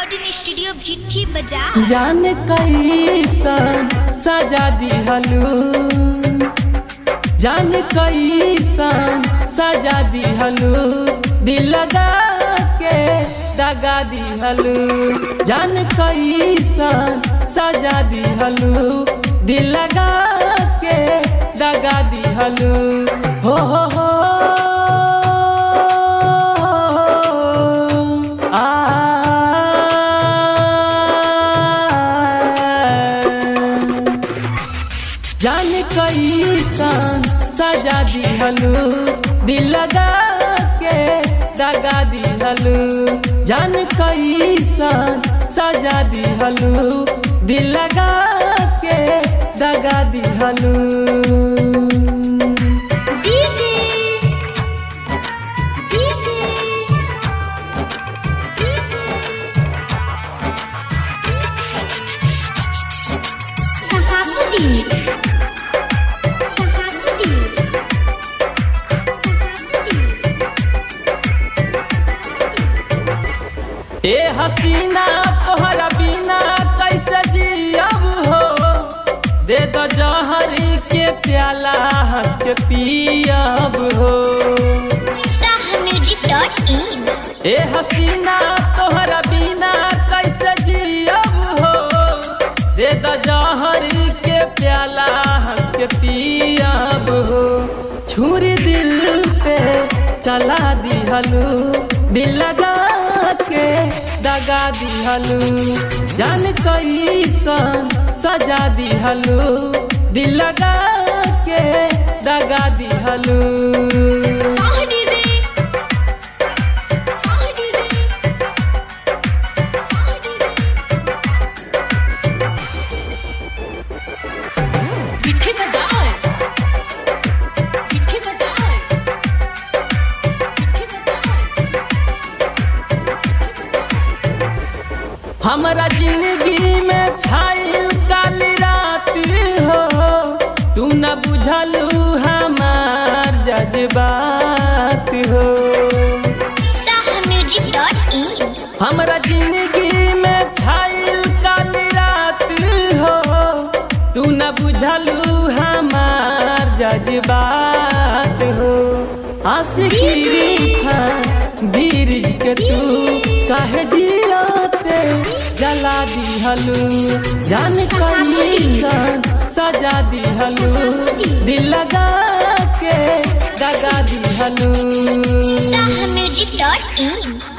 recording studio भिट्ठी बाजार जान कैसन सजा दिहलू जान कैसन सजा दिहलू दिल लगा के दगा दिहलू जान कैसन सजा दिहलू दिल लगा के दगा दिहलू हो हो हो आ जान कैसन सजा दिहलू दिल लगा के दगा दिहलू जान कैसन सजा दिहलू दिल लगा के दगा दिहलू डीजे डीजे सहाबुद्दीन सहाबुद्दीन ए हसीना तोहरा बिना कैसे जियब हो दे दो जहरी के प्याला हंस के पियब हो साह म्यूजिक डॉट इन ए हसीना तोहरा बिना कैसे जियब हो दे दो जहरी के प्याला हंस के पियब हो छुरी दिल पे चला दिहलू दिल लगा के दगा दिहलू जान कैसन सजा दिहलू दिल लगा के दगा दिहलू साह डीजे साह डीजे साह डीजे विठे बजाओ विठे बजाओ विठे बजाओ हमरा जिंदगी में छाइल काली रात हो तू न बुझलू हमार जज्बात हो साह म्यूजिक डॉट इन हमरा जिंदगी में छाइल काली रात हो तू न बुझलू हमार जज्बात हो आशिकी वीर के तू काहे जियाते जला दिहलू जान कैसन सजा दिहलू दिल लगा के दगा दिहलू साह म्यूजिक डॉट इन